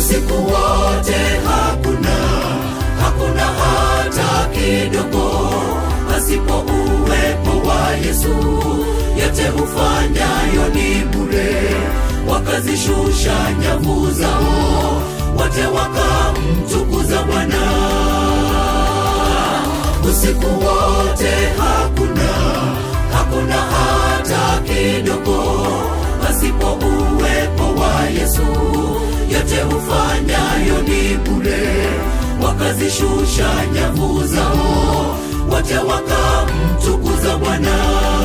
usiku wote hakuna hakuna hata kidogo pasipo uwepo wa yesu yote ufanyayo ni bure wakazishusha nyavu zao wote wakamtukuza bwana usiku wote hakuna hakuna hata kidogo pasipo uwepo wa yesu yote ufanyayo ni bure wakazishusha nyavu zao wote wakamtukuza bwana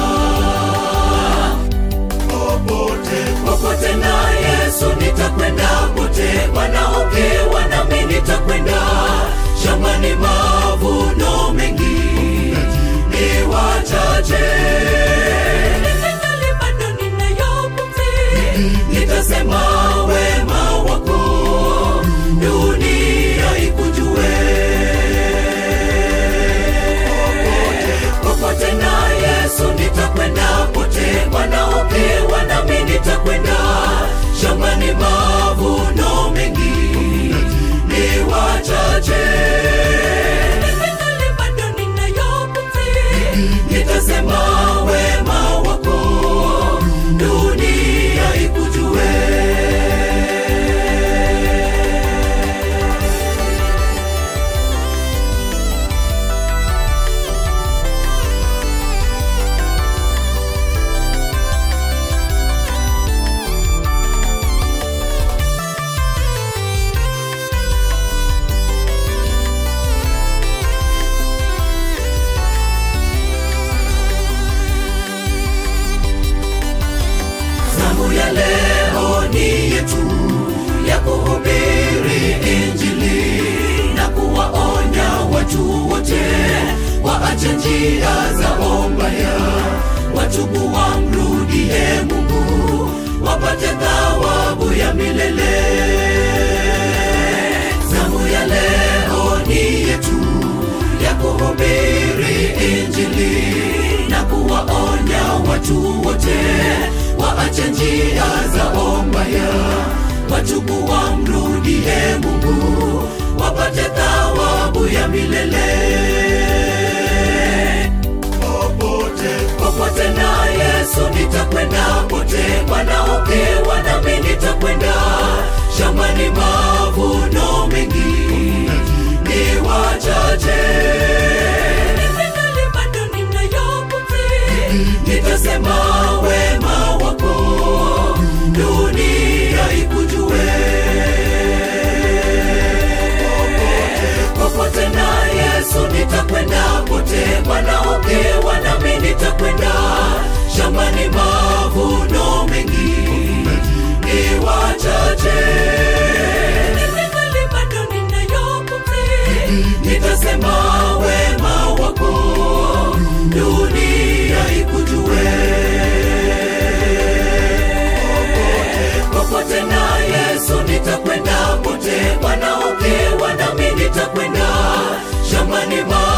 popote popote na yesu nitakwenda pote wanaokewa nami nitakwenda shambani mavuno mengi ni wachache ningali bado ninayo pumzi nitasema wema wako dunia ikujue popote na yesu nitakwenda pote wanaokewa nami nitakwenda shambani mavuno mengi ni wachache ningali bado ninayo pumzi nitasema wema wako dunia ikujue zamu ya leo ni yetu ya kuhubiri injili na kuwaonya watu wote waache njia za ombaya watubu wamrudie mungu wapate thawabu ya milele zamu ya leo ni yetu ya kuhubiri injili na kuwaonya watu wote waache njia za ombaya watubu wamrudie mungu wapate thawabu ya milele popote popote na yesu nitakwenda pote wanaokewa nami nitakwenda shambani mavuno mengi ni wachache ningali bado ninayo pumzi nitasema wema wako dunia ikujue popote na yesu nitakwenda pote wanaokewa nami nitakwenda shambani mavuno mengi ni wachache ningali bado ninayo pumzi nitasema wema wako dunia ikujue popote na yesu nitakwenda pote wanaokewa nami nitakwenda shambani ma